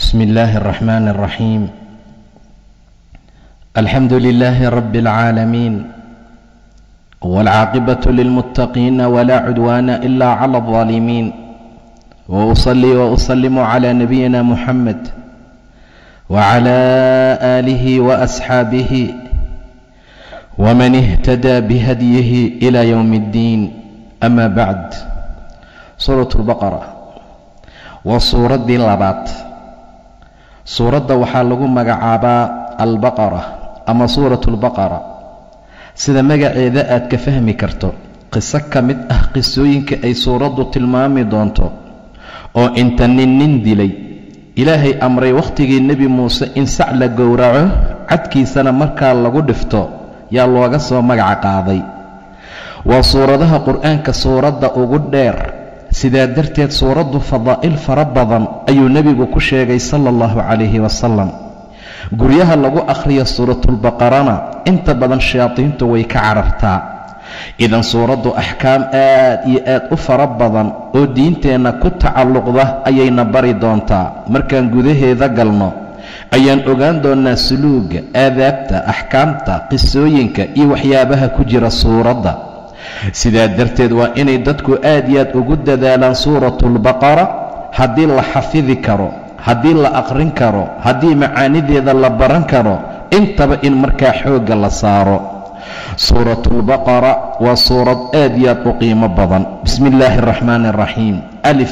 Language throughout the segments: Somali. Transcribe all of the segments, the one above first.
بسم الله الرحمن الرحيم الحمد لله رب العالمين والعاقبة للمتقين ولا عدوان إلا على الظالمين وأصلي وأسلم على نبينا محمد وعلى آله وأصحابه ومن اهتدى بهديه إلى يوم الدين أما بعد سورة البقرة وسورة labaad suuradda waxaa lagu magacaabaa albaqara ama suuratu albaqara sida magaceeda aad ka fahmi karto qiso ka mid ah qisooyinka ay suuraddu tilmaami doonto oo inta nin nin dilay ilaahay amray wakhtigii nebi muuse in sac la gowraco cadkiisana markaa lagu dhifto yaa looga soo magaca qaaday waa suuradaha qur-aanka suuradda ugu dheer sidaa darteed suuraddu fadaa'il fara badan ayuu nebigu ku sheegay sala allahu calayhi wasalam guryaha lagu akhriyo suuratulbaqarana inta badan shayaadiintu way ka carartaa idan suuraddu axkaam aad iyo aad u fara badan oo diinteenna ku tacalluqda ayayna bari doontaa markaan gudaheeda galno ayaan ogaan doonnaa suluuga aadaabta axkaamta qisooyinka iyo waxyaabaha ku jira suuradda sidaa darteed waa inay dadku aad iyo aad ugu dadaalaan suuratulbaqara haddii la xafidi karo haddii la aqrin karo haddii macaanideeda la baran karo intaba in markaa xoogga la saaro suuratulbaqara waa suurad aad iyo aad u qiimo badan bismi illaahi araxmaani araxiim alif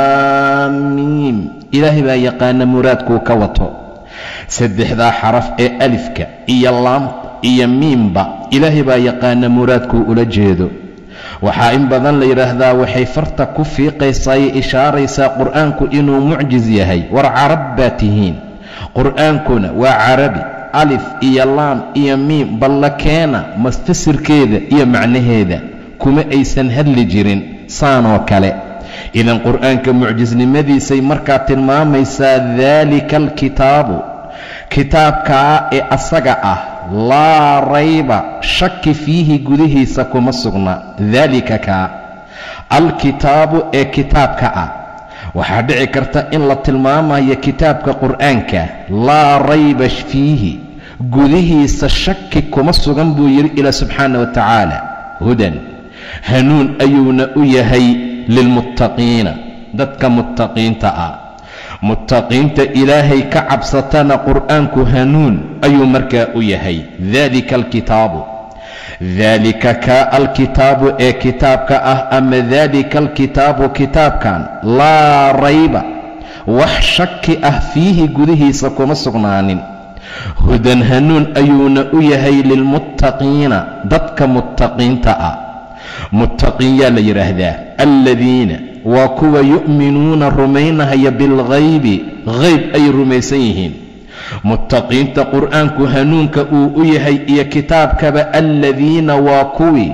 laamiim ilaahay baa yaqaana muraadkuu ka wato saddexdaa xaraf ee alifka iyo laamta iyo miimba ilaahay baa yaqaana muraadkuu ula jeedo waxaa in badan la yidhaahdaa waxay farta ku fiiqaysaay ishaaraysaa qur-aanku inuu mucjiz yahay war carab baa tihiin qur-aankuna waa carabi alif iyo laam iyo miim balla keena mafasirkeeda iyo macnaheeda kuma aysan hadli jirin saanoo kale idan qur-aanka mucjisnimadiisay markaa tilmaamaysaa daalika alkitaabu kitaabkaa ee asaga ah laa rayba shaki fiihi gudihiisa kuma sugna daalika kaa alkitaabu ee kitaabka ah waxaa dhici karta in la tilmaamayo kitaabka qur'aanka laa rayba fiihi gudihiisa shaki kuma sugan buu yidhi ilaa subxaana wa tacaala hudan hanuun ayuuna u yahay lilmuttaqiina dadka muttaqiinta ah muttaqiinta ilaahay ka cabsatana qur'aanku hanuun ayuu markaa u yahay daalika alkitaabu daalika kaa alkitaabu ee kitaabka ah ama daalika alkitaabu kitaabkan laa rayba wax shaki ah fiihi gudihiisa kuma sugnaanin hudan hanuun ayuuna u yahay lilmuttaqiina dadka muttaqiinta ah muttaqiin yaa la yidhaahdaa aladiina waa kuwa yu'minuuna rumaynahaya bilghaybi hayb ay rumaysan yihiin muttaqiinta qur'aanku hanuunka uu u yahay iyo kitaabkaba aladiina waa kuwii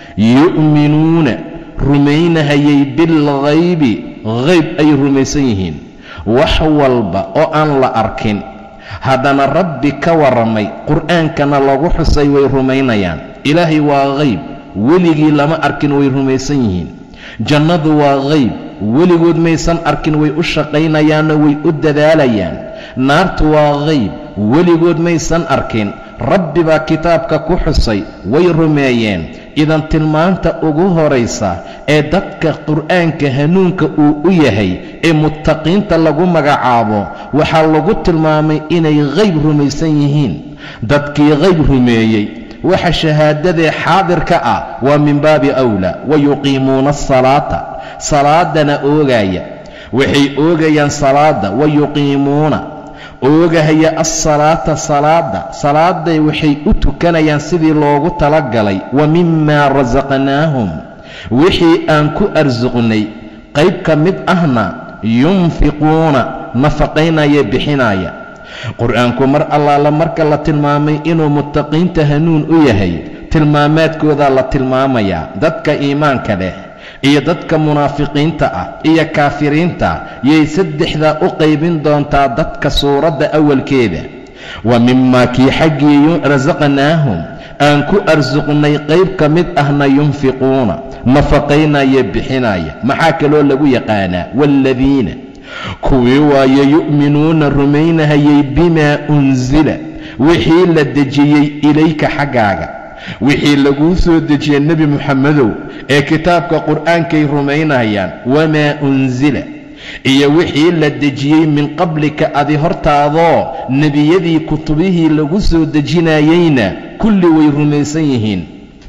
yu'minuuna rumaynahayay bilghaybi hayb ay rumaysan yihiin wax walba oo aan la arkin haddana rabbi ka warramay qur'aankana lagu xusay way rumaynayaan ilaahay waa hayb weligii lama arkin way rumaysan yihiin jannadu waa hayb weligood maysan arkin way u shaqaynayaanoo way u dadaalayaan naartu waa hayb weligood maysan arkin rabbi baa kitaabka ku xusay way rumeeyeen idan tilmaanta ugu horaysa ee dadka qur'aanka hanuunka uu u yahay ee muttaqiinta lagu magacaabo waxaa lagu tilmaamay inay hayb rumaysan yihiin dadkii hayb rumeeyey waxa shahaadadee xaadirka ah waa min baabi awlaa wa yuqiimuuna asalaata salaadana oogaya waxay oogayaan salaadda wa yuqiimuuna oogahaya assalaata salaadda salaadday waxay u tukanayaan sidii loogu talagalay wa mimaa rasaqnaahum wixii aan ku arsuqnay qayb ka mid ahna yunfiquuna nafaqaynaya bixinaya qur-aanku mar allaala marka la tilmaamay inuu muttaqiinta hanuun u yahay tilmaamaadkoodaa la tilmaamayaa dadka iimaanka leh iyo dadka munaafiqiinta ah iyo kaafiriinta yay saddexdaa u qaybin doontaa dadka suuradda awalkeeda wa mimaa kii xaggii rasaqnaahum aan ku arsuqnay qayb ka mid ahna yunfiquuna nafaqaynaya bixinaya maxaa kaloo lagu yaqaanaa waaladiina kuwii waaye yu'minuuna rumaynahayay bimaa unsila wixii la dejiyey ilayka xaggaaga wixii laguu soo dejiyey nebi moxamedow ee kitaabka qur'aankay rumaynayaan wamaa unsila iyo wixii la dejiyey min qablika adi hortaadoo nebiyadii kutubihii lagu soo dejinayeyna kulli way rumaysan yihiin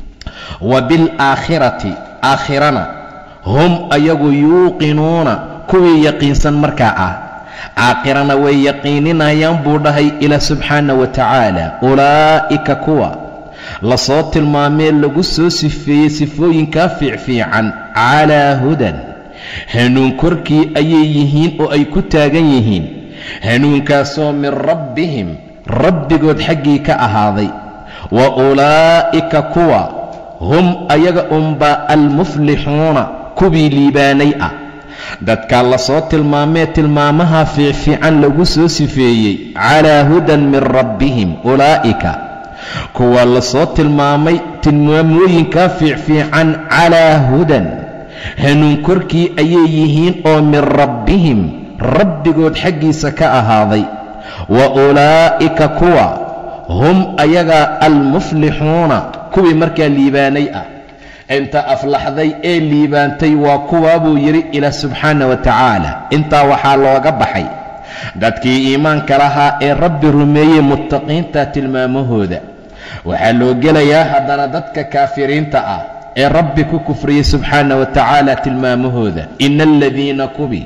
wa bilaakhirati aakhirana hum ayagu yuuqinuuna kuwii yaqiinsan markaa ah aakhirana way yaqiininayaan buu dhahay ilaa subxaana wa tacaala ulaa'ika kuwa lasoo tilmaamee lagu soo sifeeyey sifooyinkaa fiicfiican calaa hudan hanuun korkii ayay yihiin oo ay ku taagan yihiin hanuunkaasoo min rabbihim rabbigood xaggii ka ahaaday wa ulaa'ika kuwa hum ayaga unbaa almuflixuuna kuwii liibaanay ah dadkaa lasoo tilmaamee tilmaamaha fiicfiican lagu soo sifeeyey calaa hudan min rabbihim ulaa'ika kuwa lasoo tilmaamay tilmaamooyinkaa fiicfiican calaa hudan hanuun korkii ayay yihiin oo min rabbihim rabbigood xaggiisa ka ahaaday wa ulaa'ika kuwa hum ayagaa almuflixuuna kuwii markaa liibaanay ah inta aflaxday ee liibaantay waa kuwaa buu yidhi ilaah subxaana wa tacaala intaa waxaa looga baxay dadkii iimaanka lahaa ee rabbi rumeeyey muttaqiinta tilmaamahooda waxaa loo gelayaa haddana dadka kaafiriinta ah ee rabbi ku kufriyey subxaana wa tacaala tilmaamahooda ina aladiina kubii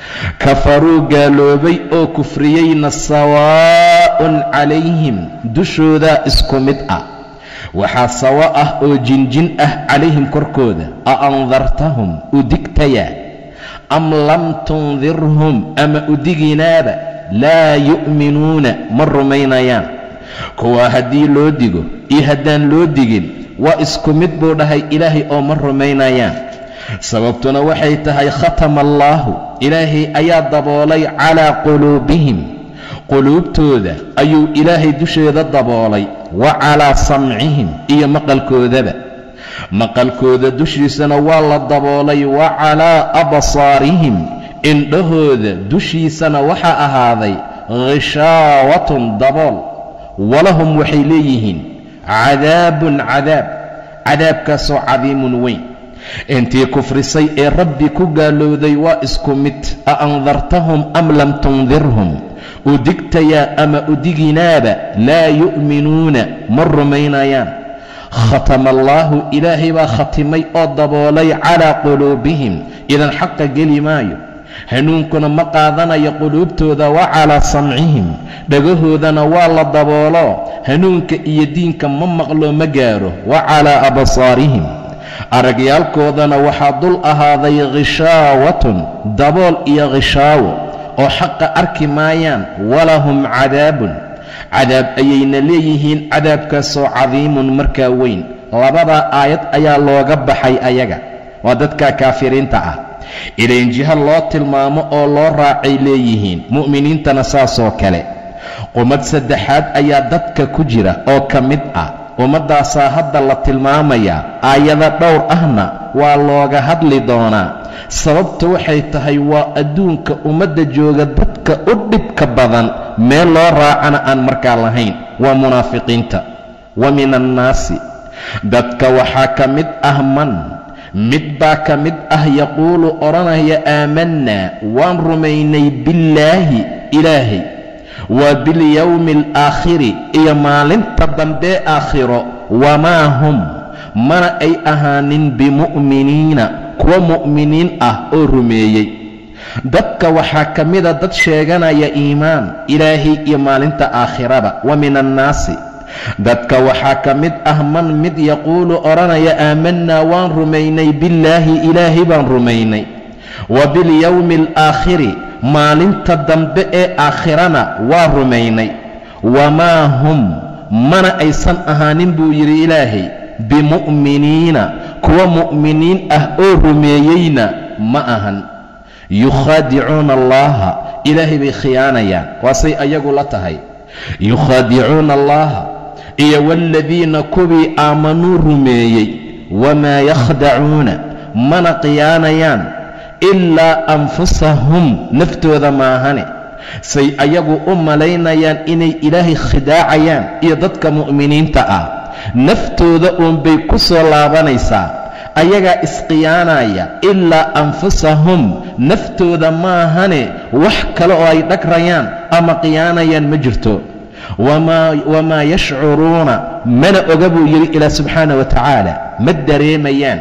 kafaruu gaaloobay oo kufriyeyna sawaa'un calayhim dushoodaa isku mid ah waxaa sawa ah oo jinjin ah calayhim korkooda a andartahum udigtayaa am lam tundirhum ama udiginaaba laa yu'minuuna ma rumaynayaan kuwaa haddii loo digo iyo haddaan loo digin waa isku mid buu dhahay ilaahay oo ma rumaynayaan sababtuna waxay tahay khatama allaahu ilaahay ayaa daboolay calaa quluubihim quluubtooda ayuu ilaahay dusheeda daboolay wa calaa samcihim iyo maqalkoodaba maqalkooda dushiisana waa la daboolay wa calaa absaarihim indhahooda dushiisana waxaa ahaaday khishaawatun dabool walahum waxay leeyihiin cadaabun cadaab cadaabkaasoo cadiimun weyn intii kufrisay ee rabbi ku gaalowday waa isku mid a andartahum am lam tundirhum udigtayaa ama udiginaaba laa yu'minuuna ma rumaynayaan khatama allaahu ilaahay baa khatimay oo daboolay calaa quluubihim idan xaqa geli maayo hanuunkuna ma qaadanayo quluubtooda wa calaa samcihim dhagahoodana waa la daboolo hanuunka iyo diinka ma maqlo ma gaaro wa calaa absaarihim aragyaalkoodana waxaa dul ahaaday khishaawatun dabool iyo khishaawo oo xaqa arki maayaan walahum cadaabun cadaab ayayna leeyihiin cadaabkaasoo cadiimun markaa weyn labadaa aayad ayaa looga baxay ayaga waa dadka kaafiriinta ah ilayn jiho loo tilmaamo oo loo raacay leeyihiin mu'miniintana saasoo kale qumad saddexaad ayaa dadka ku jira oo ka mid ah ummaddaasaa hadda la tilmaamayaa aayado dhowr ahna waa looga hadli doonaa sababta waxay tahay waa adduunka ummadda jooga dadka u dhibka badan meel loo raacana aan markaa lahayn waa munaafiqiinta wa min annaasi dadka waxaa ka mid ah man mid baa ka mid ah yaquulu odhanaya aamannaa waan rumaynay billaahi ilaahay waa bilyowmi alaakhiri iyo maalinta dambee aakhiro wamaa hum mana ay ahaanin bimu'miniina kuwa mu'miniin ah oo rumeeyey dadka waxaa ka mida dad sheeganaya iimaan ilaahay iyo maalinta aakhiraba wa min annaasi dadka waxaa ka mid ah man mid yaquulu odhanaya aamannaa waan rumaynay billaahi ilaahay baan rumaynay wa bilyowmi alaakhiri maalinta dambe ee aakhirana waa rumaynay wamaa hum mana aysan ahaanin buu yidhi ilaahay bimu'miniina kuwa mu'miniin ah oo rumeeyeyna ma ahan yukhaadicuuna allaha ilaahay bay khiyaanayaan waasay ayagu la tahay yukhaadicuuna allaha iyo waaladiina kuwii aamanuu rumeeyey wamaa yakhdacuuna mana khiyaanayaan ilaa anfusahum naftooda maahane say ayagu u malaynayaan inay ilaahay khidaacayaan iyo dadka mu'miniinta ah naftooda uunbay ku soo laabanaysaa ayagaa isqiyaanaya ilaa anfusahum naftooda maahane wax kale oo ay dhagrayaan ama qiyaanayaan ma jirto wamaa yashcuruuna mana oga buu yidhi ilaa subxaana wa tacaala ma dareemayaan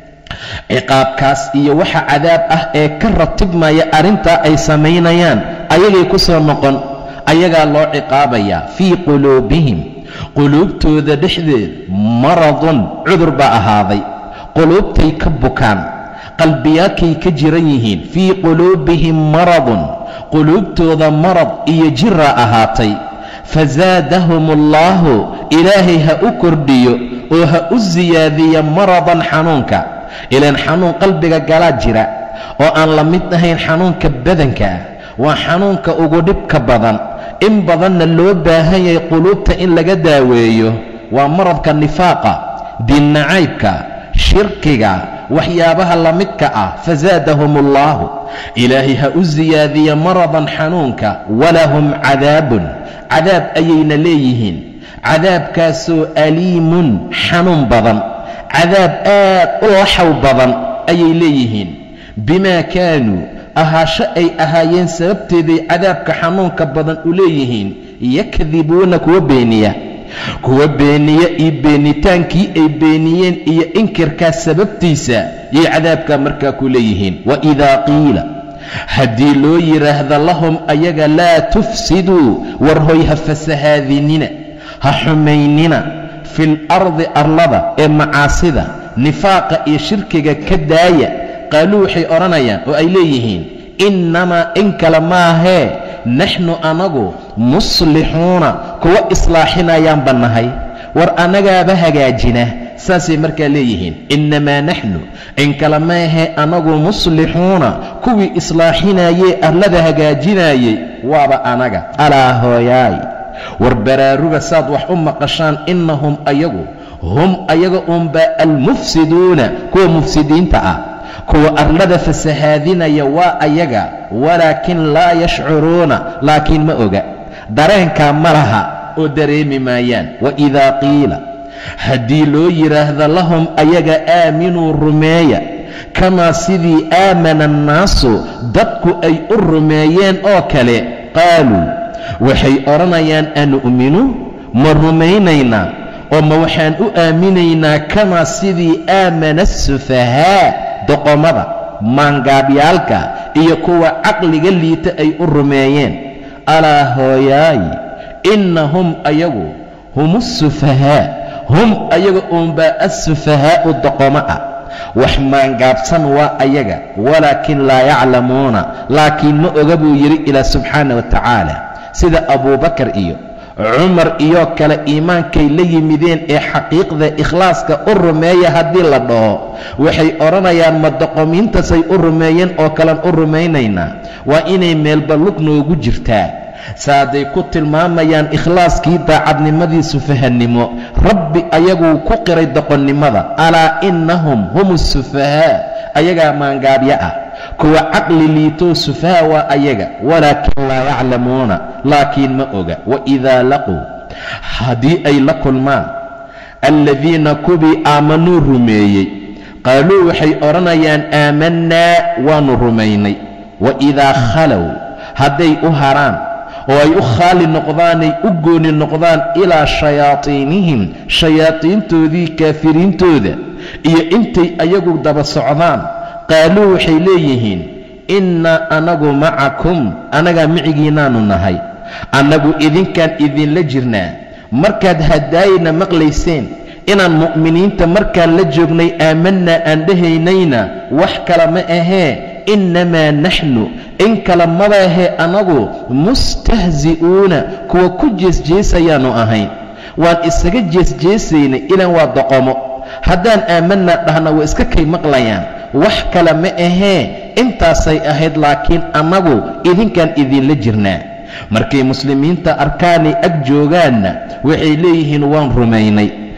ciqaabkaas iyo waxa cadaab ah ee ka ratibmaya arrintaa ay samaynayaan ayagay ku soo noqon ayagaa loo ciqaabayaa fii quluubihim quluubtooda dhexdeed maradun cudur baa ahaaday quluubtay ka bukaan qalbiyaadkay ka jiran yihiin fii quluubihim maradun quluubtooda marad iyo jiraa ahaatay fazaadahum allaahu ilaahay ha u kordhiyo oo ha u siyaadiya maradan xanuunka ilaan xanuun qalbiga galaa jira oo aan la mid ahayn xanuunka badanka ah waa xanuunka ugu dhibka badan in badanna loo baahan yahay quluubta in laga daaweeyo waa maradka nifaaqa diinnacaybka shirkiga waxyaabaha la midka ah fazaadahum allaahu ilaahay ha u siyaadiya maradan xanuunka walahum cadaabun cadaab ayayna leeyihiin cadaabkaasoo aliimun xanuun badan cadaab aad u laxaw badan ayay leeyihiin bimaa kaanuu ahaasho ay ahaayeen sababteeday cadaabka xanuunka badan u leeyihiin yakdibuuna kuwa beeniya kuwa beeniya iyo beenitaankii ay beeniyeen iyo inkirkaas sababtiisa yay cadaabkaa markaa ku leeyihiin waidaa qiila haddii loo yidhaahda lahum ayaga laa tufsiduu war hoy ha fasahaadinina ha xumaynina fil ardi arlada ee macaasida nifaaqa iyo shirkiga ka daaya qaaluu waxay odhanayaan oo ay leeyihiin innamaa in kale maahee naxnu anagu muslixuuna kuwa islaaxinayaan bannahay war annagaaba hagaajina saasay markaa leeyihiin innamaa naxnu in kale maahee anagu muslixuuna kuwii islaaxinayee arlada hagaajinaayey waaba anaga alaa hooyaay war baraaruga saad wax u maqashaan innahum ayagu hum ayaga uunbaa almufsiduuna kuwa mufsidiinta ah kuwa arlada fasahaadinaya waa ayaga walaakin laa yashcuruuna laakiin ma oga dareenkaa ma laha oo dareemi maayaan waidaa qiila haddii loo yidhaahdo lahum ayaga aaminuu rumeeya kamaa sidii aamana annaasu dadku ay u rumeeyeen oo kale qaaluu waxay odhanayaan anu'minu ma rumaynaynaa oo ma waxaan u aaminaynaa kamaa sidii aamana asufahaa doqomada maangaabyaalka iyo kuwa caqliga liita ay u rumeeyeen alaa hooyaay innahum ayagu hum asufahaa hum ayaga uunbaa assufahaa'u doqomo ah wax maangaabsan waa ayaga walaakin laa yaclamuuna laakiin ma oga buu yidhi ilaa subxaana wa tacaala sida abuubakar iyo cumar iyo kale iimaankay la yimideen ee xaqiiqda ikhlaaska u rumeeya haddii la dhaho waxay odhanayaan ma doqomiintasay u rumeeyeen oo kalen u rumaynaynaa waa inay meelba lug noogu jirtaa saaday ku tilmaamayaan ikhlaaskii daacadnimadii sufahannimo rabbi ayaguu ku qiray doqonnimada alaa innahum hum asufahaa ayagaa maangaabyo ah kuwa caqli liitoo sufaha waa ayaga walaakin laa yaclamuuna laakiin ma oga waidaa laquu haddii ay la kulmaan alladiina kubii aamanuu rumeeyey qaaluu waxay odhanayaan aamannaa waannu rumaynay waidaa khalow hadday u haraan oo ay u khaali noqdaanay u gooni noqdaan ilaa shayaatiinihim shayaadiintoodii kaafiriintooda iyo intay ayagu daba socdaan qaaluu waxay leeyihiin innaa anagu macakum annagaa micigiinnaannu nahay annagu idinkaan idinla jirnaa markaad hadaayna maqlayseen inaan mu'miniinta markaan la joognay aamannaa aan dhahaynayna wax kale ma ahee innamaa naxnu in kale madaahee annagu mustahzi'uuna kuwa ku jeesjeesayaannu ahayn waan isaga jeesjeesaynay ilaan waa doqomo haddaan aamannaa dhahna waa iska kay maqlayaan wax kale ma ahee intaasay ahayd laakiin annagu idinkaan idinla jirnaa markay muslimiinta arkaanay ag joogaanna waxay leeyihiin waan rumaynay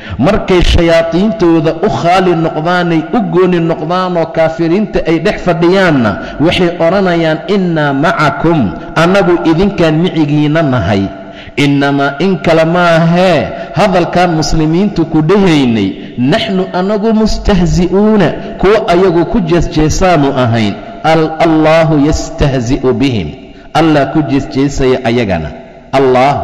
markay shayaadiintooda u khaali noqdaanay u gooni noqdaanoo kaafiriinta ay dhex fadhiyaanna waxay odhanayaan innaa macakum annagu idinkaan micigiinna nahay innamaa in kale maahee hadalkaan muslimiintu ku dhahaynay naxnu annagu mustahzi'uuna kuwa ayagu ku jeesjeesaanu ahayn allaahu yastahzi'u bihim allah ku jeesjeesaya ayagana allaahu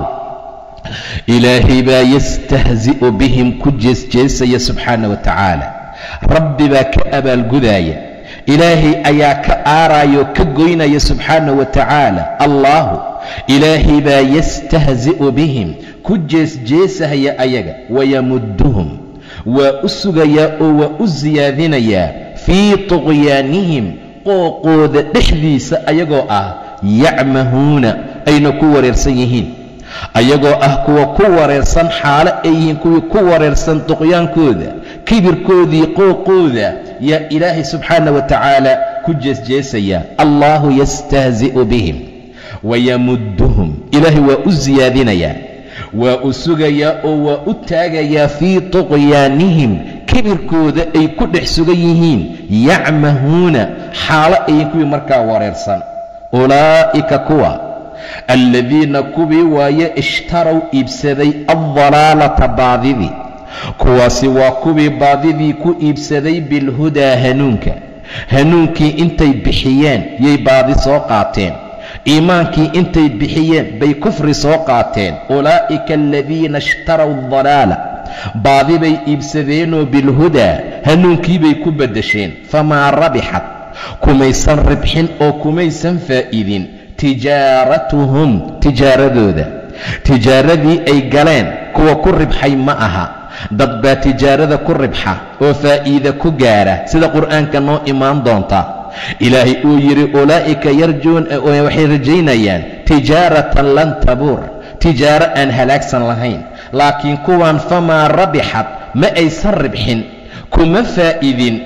ilaahay baa yastahzi'u bihim ku jeesjeesaya subxaana wa tacaala rabbi baa ka abaalgudaaya ilaahay ayaa ka aaraayoo ka goynaya subxaana wa tacaala allaahu ilaahay baa yastahzi'u bihim ku jeesjeesahaya ayaga wayamudduhum waa u sugayaa oo waa u siyaadinayaa fii tuqyaanihim qooqooda dhexdiisa ayagoo ah yacmahuuna ayna ku wareersan yihiin ayagoo ah kuwa ku wareersan xaalo ay yihiin kuwii ku wareersan tuqyaankooda kibirkoodii qooqooda yaa ilaahay subxaana wa tacaala ku jeesjeesaya allaahu yastahzi'u bihim wayamudduhum ilaahay waa u siyaadinayaa waa u sugayaa oo waa u taagayaa fii tuqyaanihim kibirkooda ay ku dhex sugan yihiin yacmahuuna xaalo ayyiin kuwii markaa wareersan ulaa'ika kuwa alladiina kuwii waaye ishtaraw iibsaday addalaalata baadidii kuwaasi waa kuwii baadidii ku iibsaday bilhudaa hanuunka hanuunkii intay bixiyeen yay baadi soo qaateen iimaankii intay bixiyeen bay kufri soo qaateen ulaa'ika aladiina ishtaraw dalaala baadi bay iibsadeenoo bilhudaa hanuunkiibay ku beddesheen famaa rabixat kumaysan ribxin oo kumaysan faa'idin tijaaratuhum tijaaradooda tijaaradii ay galeen kuwa ku ribxay ma aha dad baa tijaarada ku ribxa oo faa'iida ku gaara sida qur'aanka noo imaan doonta ilaahay uu yidhi ulaa'ika yarjuun waxay rajaynayaan tijaaratan lan tabuur tijaaro aan halaagsan lahayn laakiin kuwan famaa rabixat ma aysan ribxin kuma faa'idin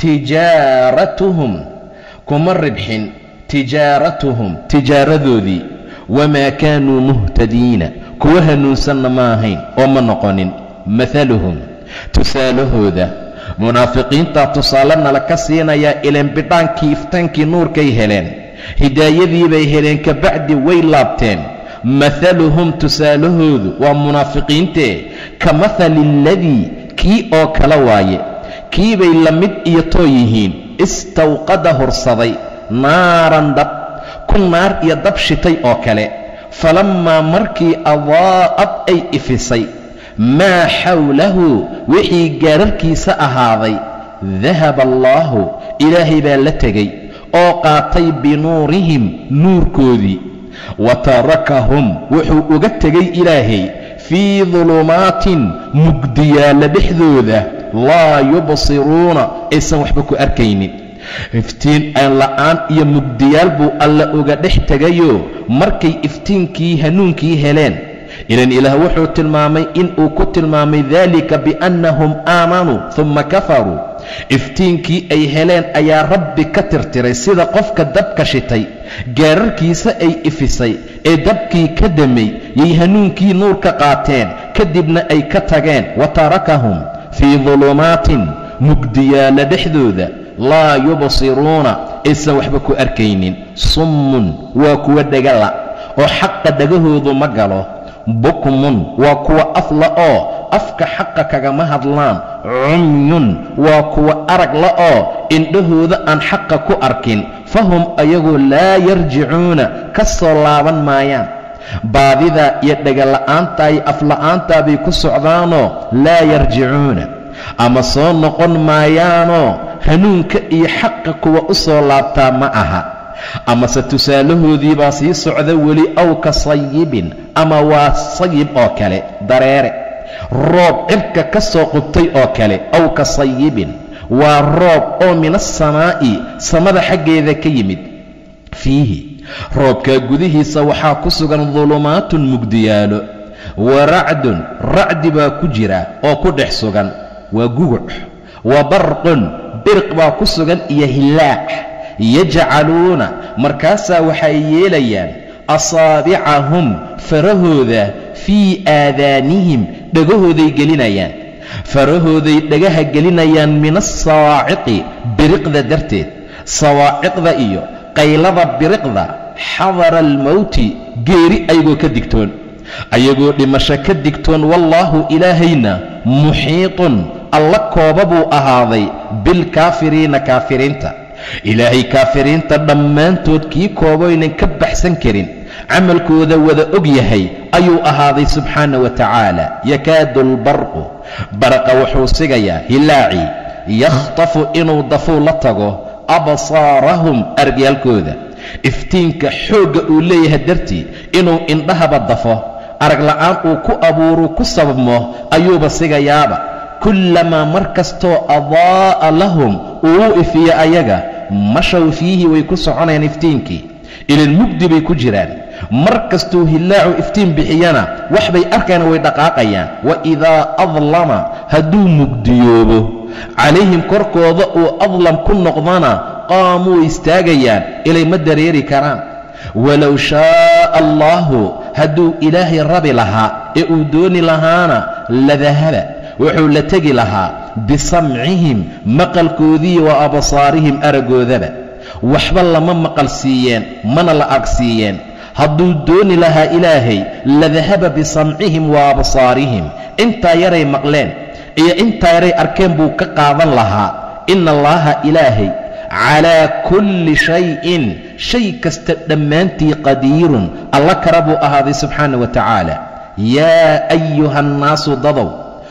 tijaaratuhum kuma ribxin tijaaratuhum tijaaradoodii wamaa kaanuu muhtadiina kuwa hanuunsanna ma ahayn oo ma noqonin maaluhum tusaalahooda munaafiqiintaa tusaale nala ka siinayaa ileen bidhaankii iftaankii nuurkay heleen hidaayadii bay heleen kabacdi way laabteen maaluhum tusaalahoodu waa munaafiqiintee ka mahali aladii kii oo kala waaye kiibay la mid iyo too yihiin istawqada hursaday naaran dab ku naar iyo dab shitay oo kale falammaa markii adaa'ad ay ifisay maa xawlahu wixii gaararkiisa ahaaday dahaba allaahu ilaahay baa la tegay oo qaatay binuurihim nuurkoodii wa tarakahum wuxuu uga tegay ilaahay fii dulumaatin mugdiyaalla dhexdooda laa yubsiruuna aysan waxba ku arkaynin iftiin aan la'aan iyo mugdiyaal buu alla uga dhex tegayoo markay iftiinkii hanuunkii heleen ilan ilaah wuxuu tilmaamay inuu ku tilmaamay daalika biannahum aamanuu humma kafaruu iftiinkii ay heleen ayaa rabbi ka tirtiray sida qofka dabka shitay gaararkiisa ay ifisay ee dabkii ka damay yay hanuunkii nuur ka qaateen kadibna ay ka tageen wa tarakahum fii dulumaatin mugdiyaalla dhexdooda laa yubsiruuna aysan waxba ku arkaynin summun waa kuwa dhegala oo xaqa dhagahoodu ma galo bukmun waa kuwa afla oo afka xaqa kagama hadlaan cumyun waa kuwa arag la oo indhahooda aan xaqa ku arkin fahum ayagu laa yarjicuuna ka soo laaban maayaan baadidaa iyo dhegala'aantaa iyo afla'aantaa bay ku socdaanoo laa yarjicuuna ama soo noqon maayaanoo hanuunka iyo xaqa kuwa u soo laabtaa ma aha amase tusaalahoodii baa sii socda weli aw ka sayibin ama waa sayib oo kale dareere roob cirka ka soo qubtay oo kale aw ka sayibin waa roob oo min asamaa'i samada xaggeeda ka yimid fiihi roobkaa gudihiisa waxaa ku sugan dulumaatun mugdiyaalo wa racdun racdi baa ku jira oo ku dhex sugan waa guguc wa barqun birq baa ku sugan iyo hillaac yajcaluuna markaasaa waxay yeelayaan asaabicahum farahooda fii aadaanihim dhegahooday gelinayaan farahooday dhagaha gelinayaan min asawaaciqi biriqda darteed sawaaciqda iyo qaylada biriqda xadara almowti geeri ayagoo ka digtoon ayagoo dhimasho ka digtoon wallaahu ilaahayna muxiiطun alla kooba buu ahaaday bilkaafiriina kaafiriinta ilaahay kaafiriinta dhammaantood kii koobaynan ka baxsan karin camalkooda wada og yahay ayuu ahaaday subxaana wa tacaala yakaadu albarqu barqa wuxuu sigayaa hilaaci yakhtafu inuu dafuu la tago absaarahum aragyaalkooda iftiinka xoogga uu leeyahay dartii inuu indhahaba dafo arag la'aan uu ku abuuruu ku sababmo ayuuba sigayaaba kullamaa mar kastoo adaa'a lahum uu ifiyo ayaga mashaw fiihi way ku soconayaan iftiinkii ilan mugdi bay ku jiraan mar kastuu hillaacu iftiin bixiyana wax bay arkayaan way dhaqaaqayaan wa idaa adlama hadduu mugdiyoobo calayhim korkooda uu adlam ku noqdana qaamuu istaagayaan ilay ma dareeri karaan walow shaa'a allaahu hadduu ilaahay rabi lahaa ee uu dooni lahaana ladahaba wuxuu la tegi lahaa bisamcihim maqalkoodii wa absaarihim araggoodaba waxba lama maqal siiyeen mana la ag siiyeen hadduu dooni lahaa ilaahay ladahaba bisamcihim wa absaarihim intaa yaray maqleen iyo intaa yaray arkeen buu ka qaadan lahaa ina allaaha ilaahay calaa kulli shayin shay kasta dhammaantii qadiirun alla kara buu ahaaday subxaana wa tacaala yaa ayuha annaasu dadow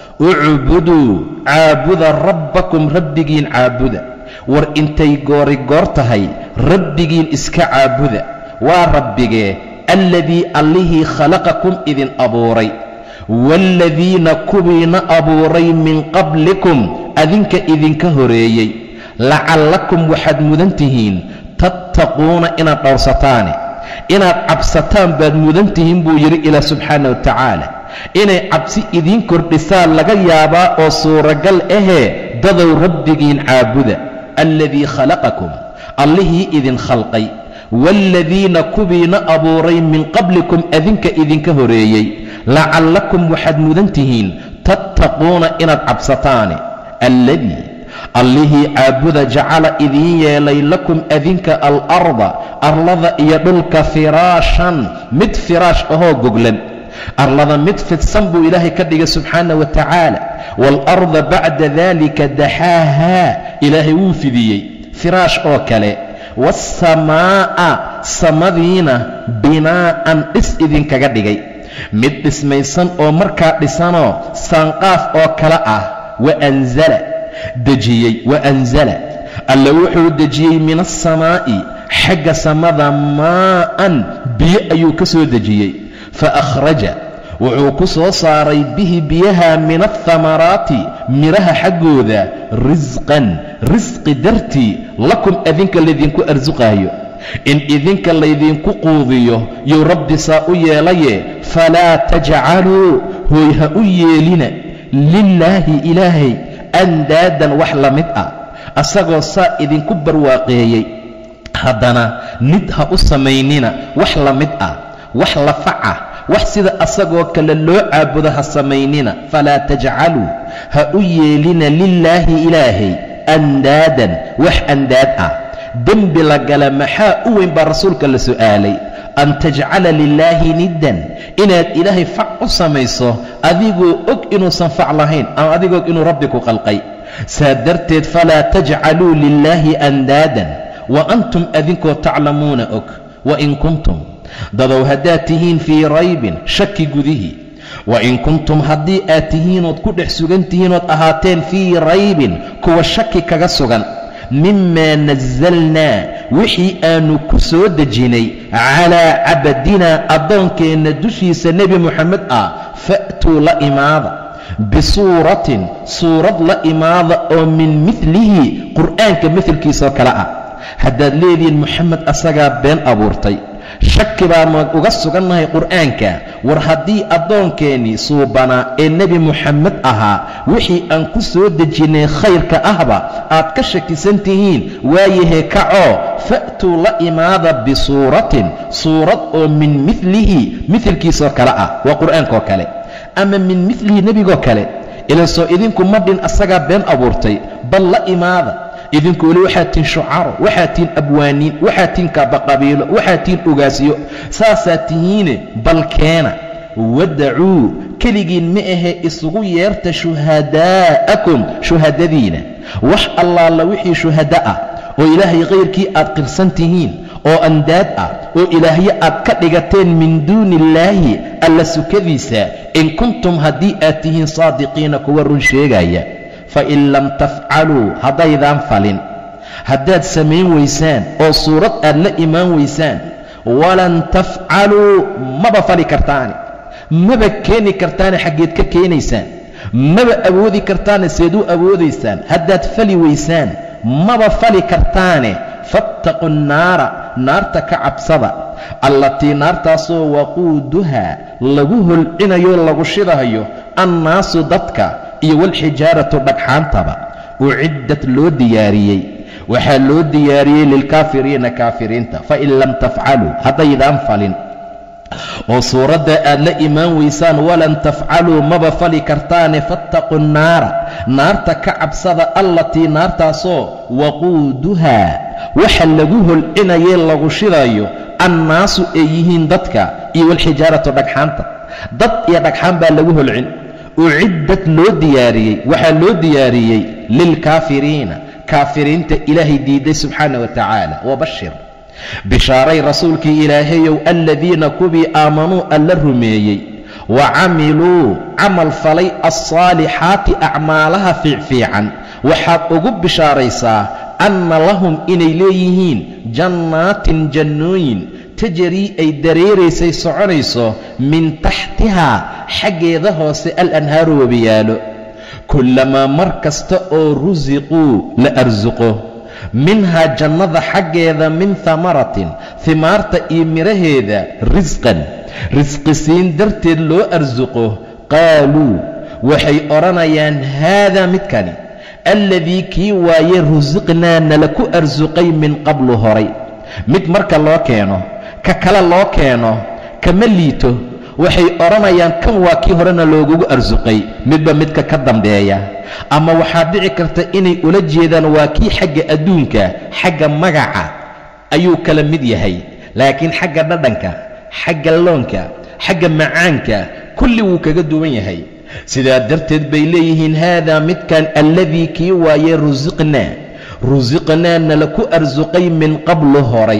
ucbuduu caabuda rabbakum rabbigiin caabuda war intay goori goor tahay rabbigiin iska caabuda waa rabbigee alladii allihii khalaqakum idin abuuray waaladiina kuwiina abuuray min qablikum adinka idinka horeeyey lacallakum waxaad mudan tihiin tattaquuna inaad dhowrsataane inaad cabsataan baad mudan tihiin buu yidhi ilaah subxaana wa tacaala inay cabsi idiin kordhisaan laga yaabaa oo suuragal ahee dadow rabbigiin caabuda alladii khalaqakum allihii idin khalqay waaladiina kuwiina abuuray min qablikum adinka idinka horeeyey lacallakum waxaad mudan tihiin tattaquuna inaad cabsataane alladii allihii caabuda jacala idiin yeelay lakum adinka alarda arlada iyo dhulka firaashan mid firaash ahoo goglan arlada mid fidsan buu ilaahay ka dhigay subxaana wa tacaala waalarda bacda dalika daxaahaa ilaahay wuu fidiyey firaash oo kale waasamaa'a samadiina binaa'an dhis idinkaga dhigay mid dhismaysan oo markaa dhisanoo saanqaaf oo kale ah waanzala dejiyey waanzala alla wuxuu dejiyey min alsamaa'i xagga samada maa'an biyo ayuu ka soo dejiyey fa akhraja wuxuu ku soo saaray bihi biyaha min alhamaraati midhaha xaggooda risqan risqi dartii lakum adinka laydinku arsuqaayo in idinka laydinku quudiyo yuu rabbi saa u yeelaye falaa tajcaluu hooy ha u yeelina lilaahi ilaahay andaadan wax la mid ah asagoo saa idinku barwaaqeeyey haddana nid ha u samaynina wax la mid ah wax lafaca wax sida asagoo kale loo caabudo ha samaynina falaa tajcaluu ha u yeelina lilaahi ilaahay andaadan wax andaad ah dembi la gala maxaa u weyn baa rasuulka la su'aalay an tajcala lilaahi niddan inaad ilaahay fac u samayso adigoo og inuusan fac lahayn ama adigoo og inuu rabbi ku qalqay saa darteed falaa tajcaluu lilaahi andaadan wa antum adinkoo taclamuuna og wain kuntum dadow haddaad tihiin fii raybin shaki gudihii wain kuntum haddii aad tihiinood ku dhex sugan tihiinood ahaateen fii raybin kuwa shaki kaga sugan mimaa nasalnaa wixii aannu ku soo dejinay calaa cabadinaa addoonkeenna dushiisa nebi moxamed ah fa'tuu la imaada bisuuratin suurad la imaada oo min midlihi qur'aanka midalkiisoo kale ah haddaad leedihiin moxamed asagaa been abuurtay shaki baanu uga sugannahay qur'aanka war haddii addoonkeenii suubanaa ee nebi moxamed ahaa wixii aan ku soo dejinnay khayrka ahba aad ka shakisan tihiin waayahee kacoo fa'tuu la imaada bisuuratin suurad oo min midlihi midalkiisoo kale ah waa qur'aankaoo kale ama min midlihi nebigoo kale ilan soo idinku ma dhin asagaa been abuurtay bal la imaada idinku weli waxaa tiin shucaro waxaa tiin abwaaniin waxaa tiin kaabaqabiilo waxaa tiin ogaasyo saasaa tihiine bal keena wadacuu keligiin ma ahe isugu yeerta shuhadaa'akum shuhadadiina wax allaala wixii shuhada ah oo ilaahay kayrkii aad qirsan tihiin oo andaad ah oo ilaahyo aad ka dhigateen min duuni illaahi alla sukadiisa in kuntum haddii aad tihiin saadiqiina kuwa run sheegaya fain lam tafcaluu haddaydaan falin haddaad samayn weysaan oo suurad aad la imaan weysaan walan tafcaluu maba fali kartaane maba keeni kartaane xaggeed ka keenaysaan maba awoodi kartaane seed u awoodaysaan haddaad fali weysaan maba fali kartaane fattaqu nnaara naarta ka cabsada allatii naartaasoo waquuduhaa lagu holcinayo lagu shidahayo annaasu dadka iyo walxijaaratu dhagxaantaba uciddat loo diyaariyey waxaa loo diyaariyey lilkaafiriina kaafiriinta fain lam tafcaluu haddaydaan falin oo suuradda aad la imaan weysaan walan tafcaluu maba fali kartaane fattaqu nnaara naarta ka cabsada allatii naartaasoo waquuduhaa waxa lagu holcinayee lagu shidayo annaasu ay yihiin dadka iyo walxijaaratu dhagxaanta dad iyo dhagxaan baa lagu holcin uciddad loo diyaariyey waxaa loo diyaariyey lilkaafiriina kaafiriinta ilaahay diiday subxaana wa tacaala wabashir bishaaray rasuulkii ilaahayow aladiina kuwii aamanuu alla rumeeyey wa camiluu camal falay alsaalixaati acmaalaha fiicfiican waxaad ugu bishaaraysaa anna lahum inay leeyihiin jannaatin jannooyin tajarii ay dareeraysay soconayso min taxtihaa xaggeeda hoose alanhaaru webiyaalo kullamaa mar kasta oo rusiquu la arsuqo minhaa jannada xaggeeda min hamaratin himaarta iyo midhaheeda risqan risqisiin darteed loo arsuqo qaaluu waxay odhanayaan haadaa midkani alladii kii waaye rusiqnaa nala ku arsuqay min qablu horay mid marka loo keeno ka kale loo keeno kama liito waxay odhanayaan kan waa kii horena loogugu arsuqay midba midka ka dambeeya ama waxaa dhici karta inay ula jeedaan waa kii xagga adduunka xagga magaca ayuu kala mid yahay laakiin xagga dhadhanka xagga loonka xagga macaanka kulli wuu kaga duwan yahay sidaa darteed bay leeyihiin haadaa midkan alladii kii waaye rusiqnaa rusiqnaa nala ku arsuqay min qablu horay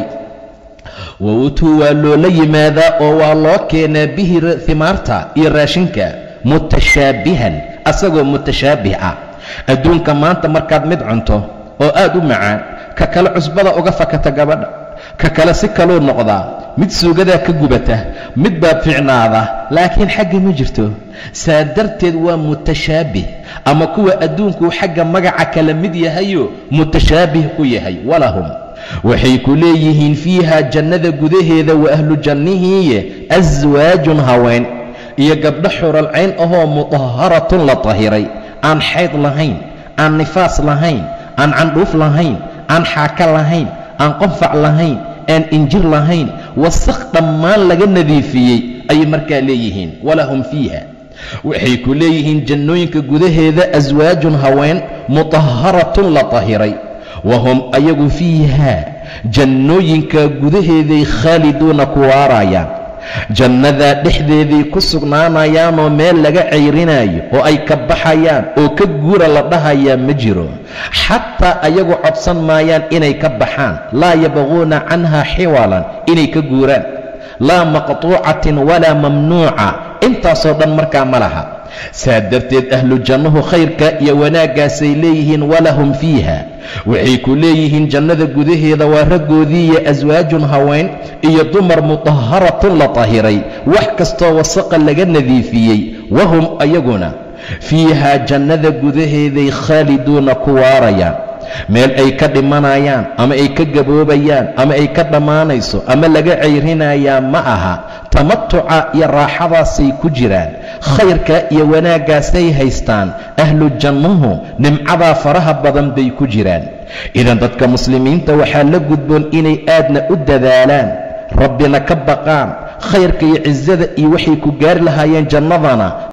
wa utuu waa loola yimaadaa oo waa loo keenaa bihi himaarta iyo raashinka mutashaabihan asagoo mutashaabih ah adduunka maanta markaad mid cunto oo aad u macaan ka kale cusbada uga fakata gabadha ka kale si kaluu noqdaa mid suugadaa ka gubata mid baa ficnaada laakiin xagga ma jirto saa darteed waa mutashaabih ama kuwa adduunkuu xagga magaca kala mid yahayo mutashaabih ku yahay walahum waxay ku leeyihiin fiiha jannada gudaheeda wa ahlu jannihiiye aswaajun haween iyo gabdho xuralcayn ahoo mudaharatun la tahiray aan xayd lahayn aan nifaas lahayn aan candhuuf lahayn aan xaaka lahayn aan qonfac lahayn aan injir lahayn wasakh dhammaan laga nadiifiyey ayay markaa leeyihiin walahum fiiha waxay ku leeyihiin jannooyinka gudaheeda aswaajun haween mudaharatun la tahiray wahum ayagu fiiha jannooyinka gudaheeday khaaliduuna ku waarayaan jannadaa dhexdeeday ku sugnaanayaanoo meel laga cayrinaayo oo ay ka baxayaan oo ka guura la dhahayaa ma jiro xataa ayagu codsan maayaan inay ka baxaan laa yabquuna canha xiwalan inay ka guuraan laa maqtuucatin walaa mamnuuca intaasoo dhan markaa ma laha saa darteed ahlu jannuhu khayrka iyo wanaaggaasay leeyihiin walahum fiiha waxay ku leeyihiin jannada gudaheeda waa raggoodiiyo aswaajun haween iyo dumar mudaharatun la tahiray wax kastoo wasaqa laga nadiifiyey wahum ayaguna fiihaa jannada gudaheeday khaaliduuna ku waarayaan meel ay ka dhimanayaan ama ay ka gaboobayaan ama ay ka dhammaanayso ama laga cayrinayaa ma aha tamatuca iyo raaxadaasay ku jiraan khayrka iyo wanaaggaasay haystaan ahlu jannuhu nimcadaa faraha badan bay ku jiraan idan dadka muslimiinta waxaa la gudboon inay aadna u dadaalaan rabbina ka baqaan khayrka iyo cisada iyo waxay ku gaari lahaayeen jannadana